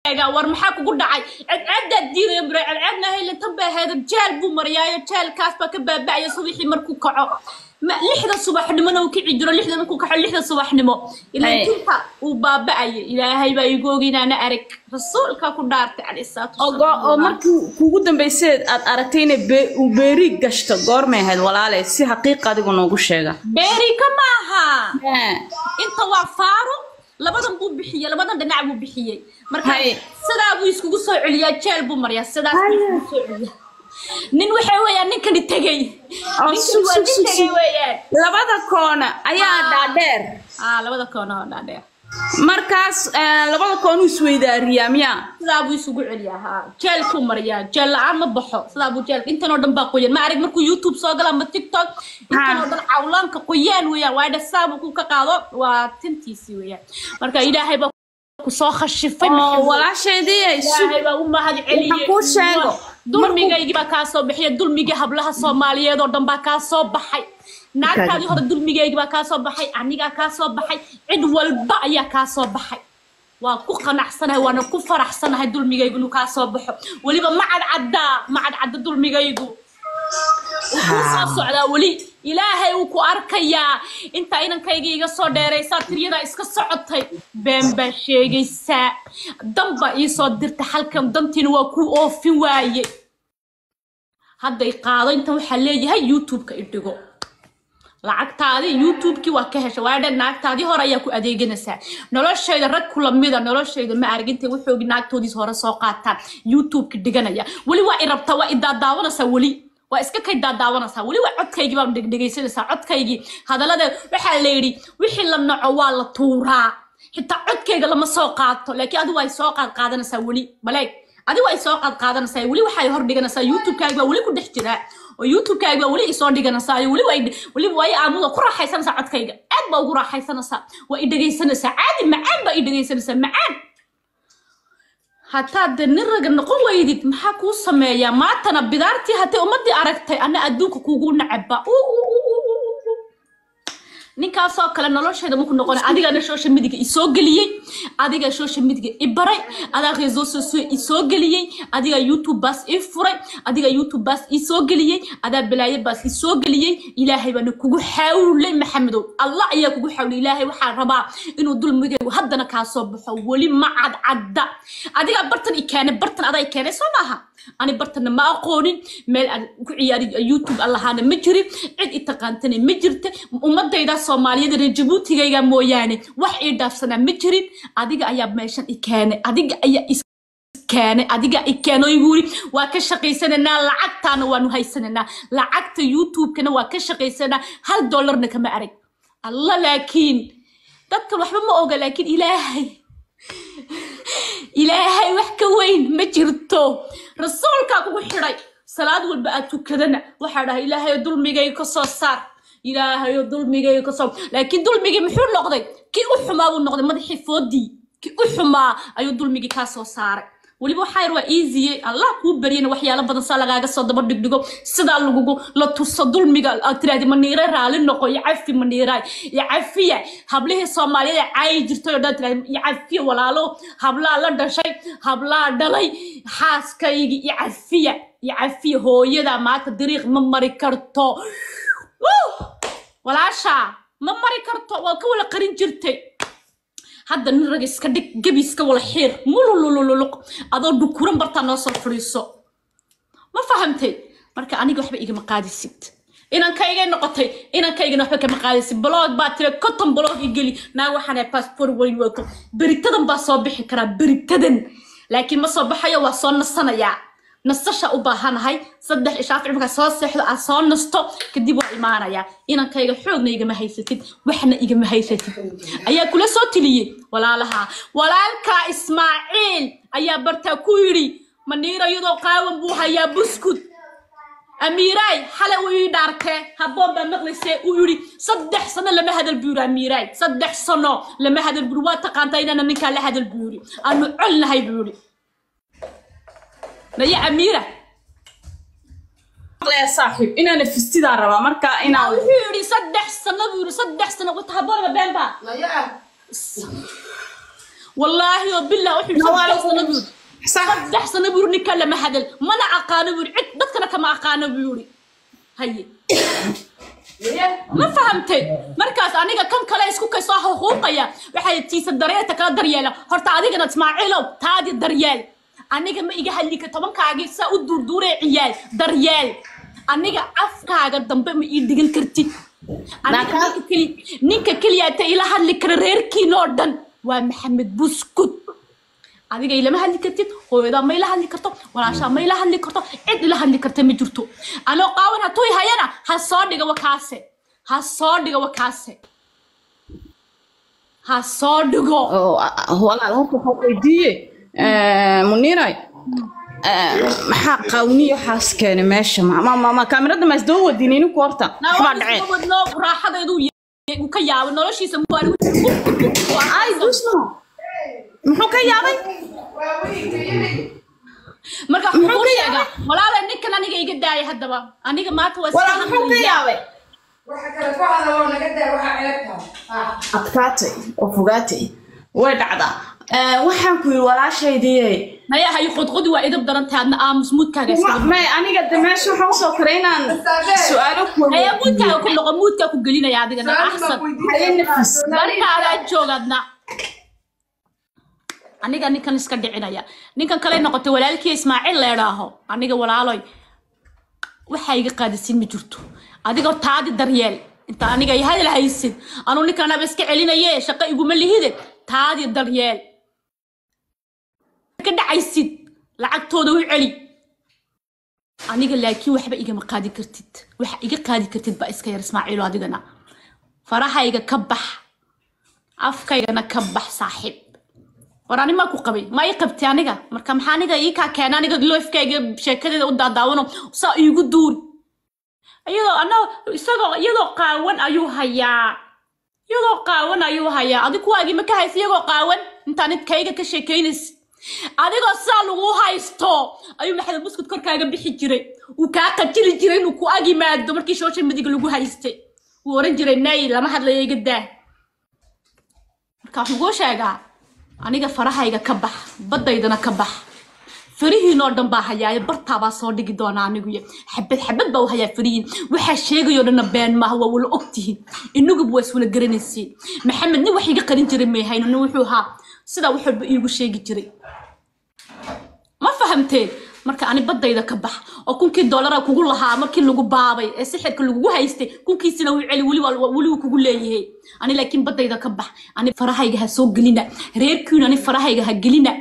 sheegaa war maxaa kugu dhacay cadceedaad diidaya mure cadceedna haylintan bay ahayd jeel buu mariyaayo jeelkaas baa ka baaba'aya subaxii markuu kaco ma lixda subaxnimona uu kici jiro lixda markuu kaco lixda subaxnimo ilaa Hay. tinta uu baaba'aya ilaahay baa igu oginaana arag rasuulka ku dhaartay calayhi salaatu oo go- oo wasalaam. markii kuugu dambaysay aad aragtay inay be- uu beeri gashto goormay ahayd walaale si xaqiiq adigu noogu sheega beerika maaha Haa. inta waa faaro labadan buu bixiyey labadan dhinac buu bixiyey marka Hay. sidaa buu iskugu soo celiyaa jeel buu mariyaa sidaas buu iskugu soo celiyaa nin waxa weeyaan ninkani tegey Oh, ninkani su- waa su- nin su- tegey su- weeyaan labada koona ayaa dhaadheer ah labada koona oo dhaadheer markaas eh, labada koonu isweydaariyaa miyaa sidaa buu isugu celiyaa ha jeelkuu mariyaa jeel la-aan ma baxo sidaa buu jeel intan oo dhan baa qoyan ma arag markuu youtube soo gala ama tiktok intan oo dhan cawlaanka qoyaan weeyaan waa dhasaa buu ku ka qaado waa tintiisii weeyaan marka ilaahay baa ku soo khashifay oo maxamed. walaasheedii ay su- ilaahay baa u mahad celiyey Waxaan kuu sheego. dulmigaygii baa kaa soo baxay dulmigii hablaha soomaaliyeed oo dhan baa kaa soo baxay naagtaadii hore dulmigaygii baa kaa soo baxay anigaa kaa soo baxay cid walba ayaa kaa soo baxay waa ku qanacsanahay waana ku faraxsanahay dulmigaygu inuu kaa soo baxo weliba ma cadcaddaa ma cadcadda dulmigaygu wuu soo socdaa weli ilaahay uu ku arkayaa inta inankayga iga soo dheeraysaa tiryadaa iska socotay been baa sheegaysaa dan baa ii soo dirta halkan dantiina waa ku oofin waaye hadday qaado intan waxaa leeyahay youtube-ka idhigo lacagtaadii youtube-kii waa ka hesha waa dhan naagtaadii hore ayaa ku adeeganaysaa noloshayda rag kula mida noloshayda ma arag intay waxoogi naagtoodiis hore soo qaataan youtube-ka dhiganaya weli waa i rabtaa waa i daadaawanaysaa weli waa iska kay daadaawanaysaa weli waa codkaygii baa dhegdhegaysanaysaa codkaygii hadallada waxaa la yidhi wixii la naco waa la tuuraa xitaa codkayga lama soo qaato laakiin adigu ay soo qaad qaadanaysaa weli maleeg adigu ay soo qaad qaadanaysaa weli waxay hor dhiganaysaa youtube-kaaga baa weli ku dhex jiraa oo youtube-kaaga baa weli isoo dhiganaysaa iyo weli way weliba waa i aamuda ku raaxaysanaysaa codkayga aad baa ugu raaxaysanaysaa waa i dhegaysanaysaa caadi macaan baa i dhegaysanaysaa macaan hataa de nin raga noqon weydid maxaa kuu sameeyaa maantana bidaartii haddii ummadii aragtay ana adduunka kuugu nacaba ninkaasoo kale nolosheeda maku noqona adigana social media isoo geliyey adiga social media i baray adaa reseau sociaux isoo geliyey adiga youtube baas ii furay adiga youtube baas isoo geliyey adaa balaayo baas isoo geliyey ilaahay baana kugu xawlay maxamedow allah ayaa kugu xawlay ilaahay waxaa rabaa inuu dulmigaygu haddana kaa soo baxo weli ma cadcadda adiga bartan i keenay bartan adaa i keenay soo maaha ani bartana ma aqoonin meel aan ku ciyaari youtube allahaana ma jirin cid i taqaantana ma jirta ummadayda soomaaliyeed reer jabuutigayga mooyaane wax ii dhaafsanaa ma jirin adiga ayaa meeshan i keenay adiga ayaa is keenay adiga i keeno igu yiri waa ka shaqaysananaa lacagtaana waanu haysananaa lacagta youtube-kana waa ka shaqaysanaa hal dollarna kama arag alla laakiin dadkan waxba ma oga laakiin ilaahay ilaahay wax ka weyn ma jirto rasuulkaa kugu xidhay salaad walba aad tukadana waxaa dhahay ilaahayo dulmigayga ka soo saar ilaahayo dulmigayga ka soo laakiin dulmigii muxuu noqday kii u xumaa buu noqday madaxii foodii kii u xumaa ayuu dulmigii kaa soo saaray weliba waxaa yar waa easye allah kuu baryana waxyaalo badan saa lagaaga soo daba dhigdhigo sidaa lagugu la tuso dulmiga aad tiraahdi maniire raali noqo iyo cafi maniiraay iyo cafiya hablihii soomaaliyeed ee caayi jirtay oo dhan tiraahdi iyo cafiya walaalo hablaa la dhashay hablaa dhalay xaaskaygi iyo cafiya iyo cafiya hooyada maanta dariiq ma mari karto Wuu! walaasha ma mari karto waa ka wala qarin jirtay hadda nin rag iska dhig gebi iska wala xiir mululululuq adoo dhukuran bartaa noo soo fadhiiso ma fahamtay marka aniga waxba igama qaadisid inankayga noqotay inankaygana waxba kama qaadisid blog baa tira cotton blog igeli naa waxaan passport weyn wato beritadan baa soo bixi karaa beritadan laakiin ma soo baxayo waa soo nasanayaa nasasha u baahanahay saddex ishaafic markaa soo seexdo aad soo nasto kadib waa imaanayaa inankayga xoogna igama haysatid waxna igama haysatid ayaa kula soo tiliyey walaalaha walaalkaa ismaaciil ayaa bartaa ku yidhi maniira iyadoo qaawan buu hayaa buskud amiiraay xale uu ii dhaartee habboon baa maqlaysee uu yidhi saddex sano lama hadal buu yidhi amiiraay saddex sano lama hadal buu yidhi waa taqaantaa inaana ninkaa la hadal buu yidhi aanu colnahay buu yidhi maya amiira maqlaya saaxiib inaana fistidaa rabaa marka inaan wuxuu yidhi saddex sano buu yidhi saddex sano wata habboonaba beenba wallaahi oo billah wuxuu yidhi Nawaa saddex lagu- sano buu yidhi sax saddex sano buu yidhi ninkan lama hadal mana aqaano buu yidhi cid dadkana kama aqaano buu yidhi haye ma fahamtay markaas aniga kan kale isku kaysoo xuquuqaya waxay tiisa daryeelta kala daryeela horta adigana ismaaciilow taadi daryeel aniga ma iga hadli ka tobankaagii saa u duurduuree ciyaal daryeel aniga afkaaga dambe ma ii dhigan kartid Aniga Laakiin- ninka keli- ninka keliyaata ila hadli kara reerkiin oo dhan waa maxamed buskud adiga ilama hadli kartid hooyadaa ma ila hadli karto walaashaa ma ila hadli karto cid ila hadli karta ma jirto anoo qaawan hatuu hayana ha soo dhiga wakaase ha soo dhiga wakaase ha soo dhigo oo ah, walaal horta waxaa weydiiye eh, muniiray eh, maxaa qawniyo xaas keenay meesha ma ma- ma- ma kaamirada ma isdaba wadin ininku horta waxbaa dhaceen wadno raaxadeedu uu ka yaabo noloshiisa muwaali ay dusno muxuu ka yaabay marka Muxuu muxuu ka sheegaa walaala ninkan aniga iga daaya haddaba aniga maanta waa walaal muxuu ka yaabay waxa kale ku hadla oo naga daa waxa ceebtaa adkaatay oo fogaatay way dhacdaa Eh, waxaan ku yidhi walaashaydiye maya hay qodqodi waa idab daran tahay adna aamus muudkaaga iska may aniga de meesha waxaan usoo koray inaan su-aalo ku haya muudkaaga ku noqo muudkaa ku gelinaya adigana axsan haye nafis markaadaa joogadna aniga ninkan iska dhicinaya ninkan kale noqotay walaalkii ismaaciil leedhaaho aniga walaaloy waxaa iga qaadisiin ma jirto adiga taadi daryeel inta aniga ay hadal haysid anuu ninkan aba iska celinaye shaqo iguma lihide taadi daryeel ka dhacaysid lacagtooda u celi aniga laakiin waxba igama qaadi kartid waxa iga qaadi kartid baa iska yar ismaaciilo adigana farahayga ka bax afkaygana ka bax saaxiib war ani maa ku qabay ma ii qabtay aniga marka maxaa aniga ii kaa keena aniga loofkayga sheekadeeda u daadaawano saa iigu duuri iyadoo ana isagoo iyadoo qaawan ayuu hayaa iyadoo qaawan ayuu hayaa adig kuwaagii ma ka haysa iyagoo qaawan intaan kayga ka sheekaynaysa adigoo saa lagu haysto ayuu maxamed buskud korkaaga bixi jiray uu kaa qajili jiray inuu ku ag yimaado markii shoosha midiga lagu haystay wuu oran jiray nay lama hadlayo iga daa marka waxaan kuu sheegaa aniga farahayga ka bax baddaydana ka bax farihiinoo dhan baa hayaaye bartaabaa soo dhigi doonaa aniguyo xabad xabad baa u hayaa farihiin waxaa sheegayoo dhanna been maaha waa wala ogtihiin inaguba waa iswala garanaysiin maxamed nin wax iga qarin jiray may hayno nin wuxuu ahaa sidaa wax walba iigu sheegi jiray ma fahamteen marka ani baddayda ka bax oo kunkii doolara kugu lahaa markii lagu baabay ee sixirka lagugu haystay kunkiisina wuu celi weli waa- weli wuu kugu leeyahay ani laakiin baddayda ka bax ani farahayga ha soo gelina reerkiina ani farahayga ha gelina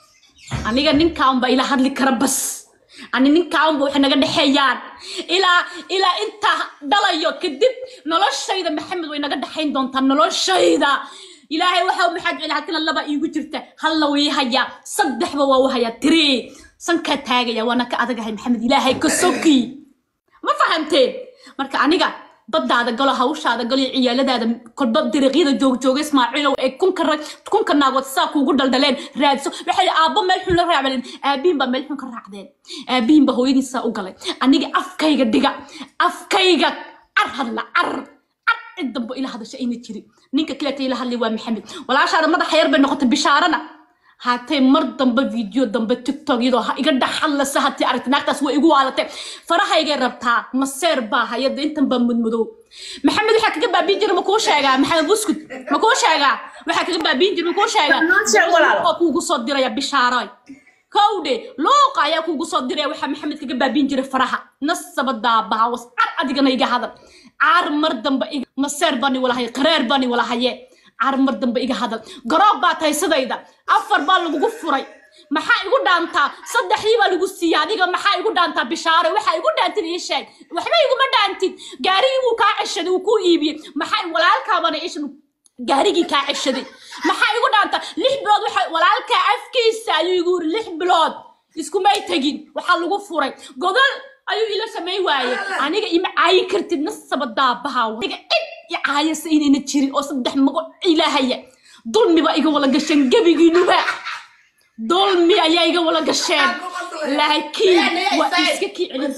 aniga ninkaanba ila hadli kara bas ani ninkaanba waxay naga dhexeeyaan ilaa ilaa intaa dhalayo kadib noloshayda maxamed way naga dhexayn doontaa noloshayda ilaahay waxa maxaad celi halkana laba iigu jirta halla way hayaa saddexba waa u hayaa tiri sankaa taagaya waana ka adagahay maxamed ilaahay ka soki ma fahamteen marka aniga baddaada galo hawshaada galo iyo ciyaaladaada kolba dariiqyada joogjooga ismaaciilow ee kunka rag kunka naagood saa kuugu daldaleen raadso waxay aabbo meel xun la raacdeen aabihin baa meel xun ka raacdeen aabihin baa hooyadiin saa u galay aniga afkayga dhiga afkayga car hadla car car cid dambo ila hadasha ayna jirin ninka kaleeta ila hadlay waa maxamed walaashaada madaxa yar bay noqotay bishaarana haatee mar dambe video dambe tiktok iyadoo ha iga dhex hadlasa hatii aragti naagtaas way igu waalatay farahaygay rabtaa maseer baa hayada intan baa mudmadow maxamed waxaa kaga baabiin jira makuu sheegaa maxamed buskud makuu sheegaa waxaa kaga baabiin jira makuu sheegaa Noo sheeg walaal. Luuqa kuugu soo diraya bishaaroy kowdhe luuqa ayaa kuugu soo diraya waxaa maxamed kaga baabiin jiray faraha nasaba daabaha was car adigana iga hadal caar mar dambe iga maseer bani walahaye qareer bani walahaye caar mar dambe iga hadal garoob baa tahay sidayda afar baa lagugu furay maxaa igu dhaantaa saddexdii baa lagu siiyey adiga maxaa igu dhaantaa bishaare waxaa igu dhaantid ii sheeg waxba iguma dhaantid gaarigii wuu kaa ceshaday wuu kuu iibiyey maxaa walaalkaabana ishan gaarigii kaa ceshaday maxaa igu dhaantaa lix bilood waxa walaalkaa afkiisa ayuu igu yiri lix bilood iskumay tegin waxaa lagu furay gogol ayuu ila samayn waaye aniga ima caayi kartid nasaba daabaha aniga cid i caayasa inayna jirin oo saddex mago ilaahaya dulmiba iga wala gasheen gebigiinuba dulmi ayaa iga wala gasheen laakiin waa iska kii celin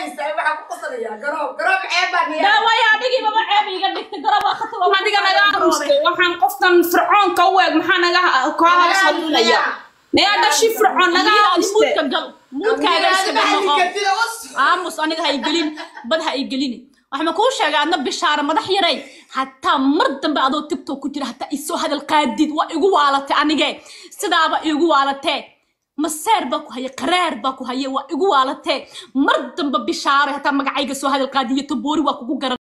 daawaya adigii baba ceeb iga dhigtay garab waa khatar waa adiga naga aqristay waxaan qofkan fircoonka u eg maxaa naga kaa hadlaya nagaa dhashi fircoon naga aqristay muudka gal muudkaaga iska noqo aamus aniga ha igelin bad ha igelini waxaan kuu sheegay adna bishaara madax yaray hataa mar dambe adoo tiktok ku jira hataa isoo hadal qaadid waa igu waalatay anige sidaaba igu waalatee maseer baa ku haye qaraar baa ku haye waa igu waalatee mar dambe bishaaray hataa magacayga soo hadal qaadiyo taboori waa kugu garan